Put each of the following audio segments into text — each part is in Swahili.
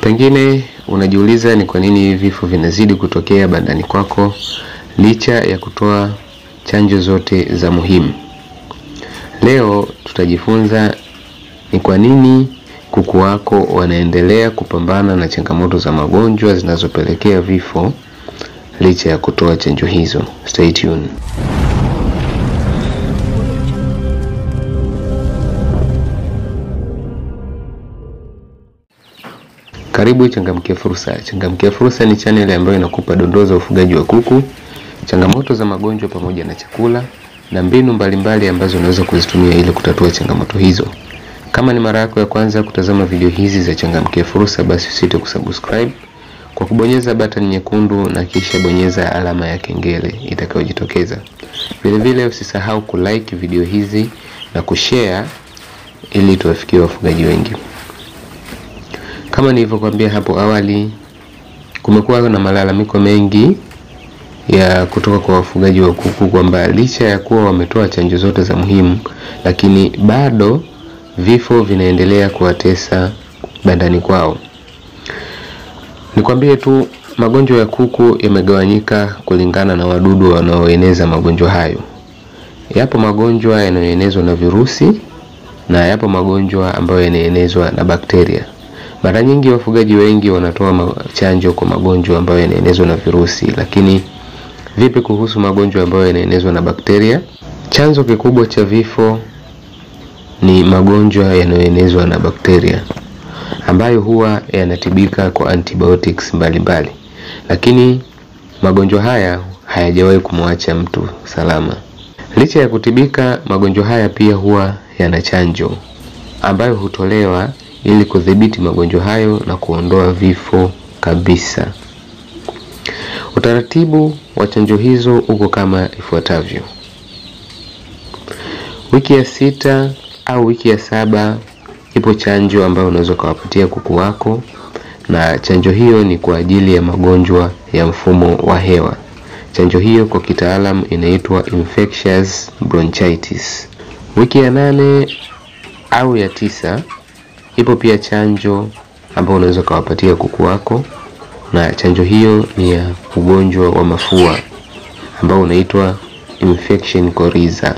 Pengine unajiuliza ni kwa nini vifo vinazidi kutokea bandani kwako licha ya kutoa chanjo zote za muhimu. Leo tutajifunza ni kwa nini kuku wako wanaendelea kupambana na changamoto za magonjwa zinazopelekea vifo licha ya kutoa chanjo hizo. Stay tuned. Karibu Changamkia Fursa. Changamkia Fursa ni channel ambayo inakupa dondoo za ufugaji wa kuku, changamoto za magonjwa pamoja na chakula na mbinu mbalimbali mbali ambazo unaweza kuzitumia ili kutatua changamoto hizo. Kama ni mara yako ya kwanza kutazama video hizi za Changamkia Fursa, basi usite kusubscribe kwa kubonyeza button nyekundu na kisha bonyeza alama ya kengele itakayojitokeza. Vile vile usisahau kulike video hizi na kushare ili tuwafikie wafugaji wengi. Kama nilivyokuambia hapo awali, kumekuwa na malalamiko mengi ya kutoka kwa wafugaji wa kuku kwamba licha ya kuwa wametoa chanjo zote za muhimu, lakini bado vifo vinaendelea kuwatesa bandani kwao. Nikwambie tu magonjwa ya kuku yamegawanyika kulingana na wadudu wanaoeneza magonjwa hayo. Yapo magonjwa yanayoenezwa na virusi na yapo magonjwa ambayo yanaenezwa na bakteria. Mara nyingi wafugaji wengi wanatoa chanjo kwa magonjwa ambayo yanaenezwa na virusi, lakini vipi kuhusu magonjwa ambayo yanaenezwa na bakteria? Chanzo kikubwa cha vifo ni magonjwa yanayoenezwa na bakteria ambayo huwa yanatibika kwa antibiotics mbalimbali mbali. Lakini magonjwa haya hayajawahi kumwacha mtu salama. Licha ya kutibika, magonjwa haya pia huwa yana chanjo ambayo hutolewa ili kudhibiti magonjwa hayo na kuondoa vifo kabisa. Utaratibu wa chanjo hizo uko kama ifuatavyo. Wiki ya sita au wiki ya saba ipo chanjo ambayo unaweza ukawapatia kuku wako, na chanjo hiyo ni kwa ajili ya magonjwa ya mfumo wa hewa. Chanjo hiyo kwa kitaalam inaitwa infectious bronchitis. Wiki ya nane au ya tisa ipo pia chanjo ambayo unaweza ukawapatia kuku wako, na chanjo hiyo ni ya ugonjwa wa mafua ambao unaitwa infection coryza.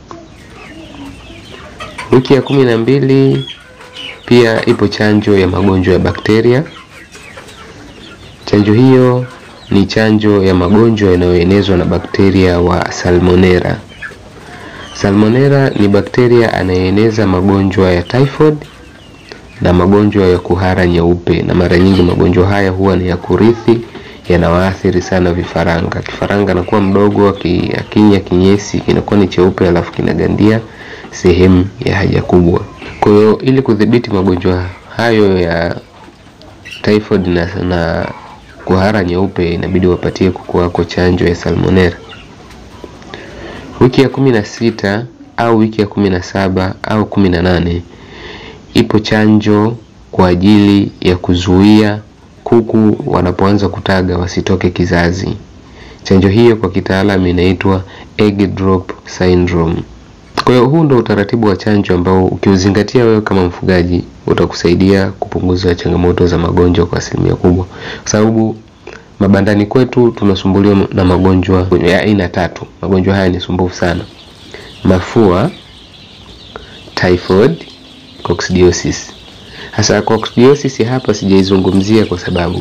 Wiki ya kumi na mbili pia ipo chanjo ya magonjwa ya bakteria. Chanjo hiyo ni chanjo ya magonjwa yanayoenezwa na bakteria wa Salmonella. Salmonella ni bakteria anayeeneza magonjwa ya typhoid na magonjwa ya kuhara nyeupe, na mara nyingi magonjwa haya huwa ni ya kurithi, yanawaathiri sana vifaranga. Kifaranga anakuwa mdogo, akinya kinyesi kinakuwa ni cheupe, alafu kinagandia sehemu ya haja kubwa. Kwa hiyo ili kudhibiti magonjwa hayo ya typhoid na, na kuhara nyeupe, inabidi wapatie kuku wako chanjo ya Salmonella. Wiki ya kumi na sita au wiki ya kumi na saba au kumi na nane ipo chanjo kwa ajili ya kuzuia kuku wanapoanza kutaga wasitoke kizazi. Chanjo hiyo kwa kitaalamu inaitwa egg drop syndrome. Kwa hiyo huu ndo utaratibu wa chanjo ambao ukiuzingatia wewe kama mfugaji utakusaidia kupunguza changamoto za magonjwa kwa asilimia kubwa, kwa sababu mabandani kwetu tunasumbuliwa na magonjwa ya aina tatu. Magonjwa haya ni sumbufu sana: mafua, typhoid coccidiosis. Hasa coccidiosis hapa sijaizungumzia kwa sababu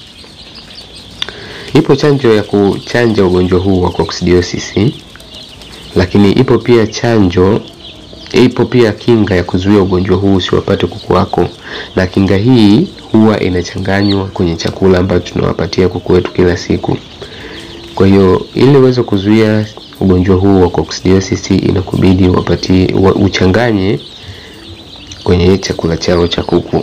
ipo chanjo ya kuchanja ugonjwa huu wa coccidiosis, lakini ipo pia chanjo, ipo pia kinga ya kuzuia ugonjwa huu usiwapate kuku wako, na kinga hii huwa inachanganywa kwenye chakula ambacho tunawapatia kuku wetu kila siku. Kwa hiyo ili uweze kuzuia ugonjwa huu wa coccidiosis, inakubidi wapatie uchanganye kwenye chakula chao cha kuku.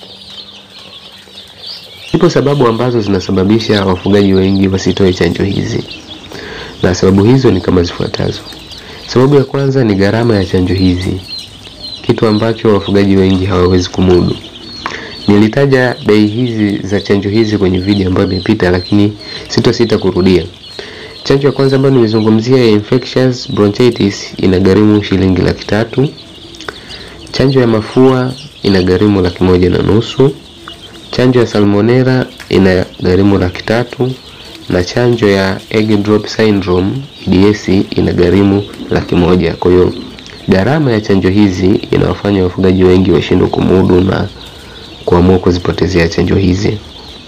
Zipo sababu ambazo zinasababisha wafugaji wengi wasitoe chanjo hizi, na sababu hizo ni kama zifuatazo. Sababu ya kwanza ni gharama ya chanjo hizi, kitu ambacho wafugaji wengi hawawezi kumudu. Nilitaja bei hizi za chanjo hizi kwenye video ambayo imepita, lakini sitosita kurudia. Chanjo ya kwanza ambayo nimezungumzia ya infectious bronchitis inagharimu shilingi laki tatu. Chanjo ya mafua inagharimu laki moja na nusu. Chanjo ya salmonella ina gharimu laki tatu na chanjo ya egg drop syndrome EDS ina gharimu laki moja. Kwa hiyo gharama ya chanjo hizi inawafanya wafugaji wengi washindwe kumudu na kuamua kuzipotezea chanjo hizi.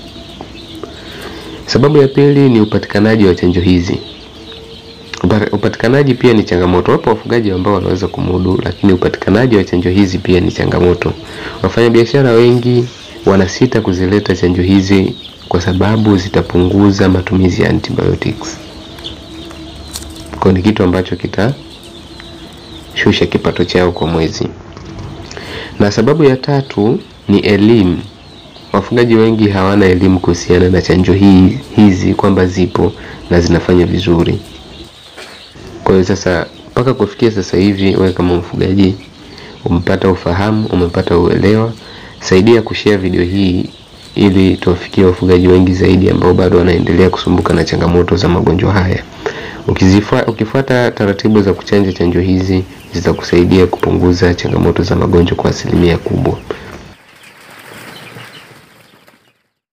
Sababu ya pili ni upatikanaji wa chanjo hizi. Upatikanaji pia ni changamoto. Wapo wafugaji ambao wanaweza kumudu, lakini upatikanaji wa chanjo hizi pia ni changamoto. Wafanyabiashara wengi wanasita kuzileta chanjo hizi kwa sababu zitapunguza matumizi ya antibiotics. Kwa ni kitu ambacho kitashusha kipato chao kwa mwezi. Na sababu ya tatu ni elimu. Wafugaji wengi hawana elimu kuhusiana na chanjo hii hizi kwamba zipo na zinafanya vizuri. Kwa hiyo sasa mpaka kufikia sasa hivi, wewe kama mfugaji umepata ufahamu, umepata uelewa, saidia kushare video hii ili tuwafikie wafugaji wengi zaidi ambao bado wanaendelea kusumbuka na changamoto za magonjwa haya. Ukizifua, ukifuata taratibu za kuchanja chanjo hizi zitakusaidia kupunguza changamoto za magonjwa kwa asilimia kubwa.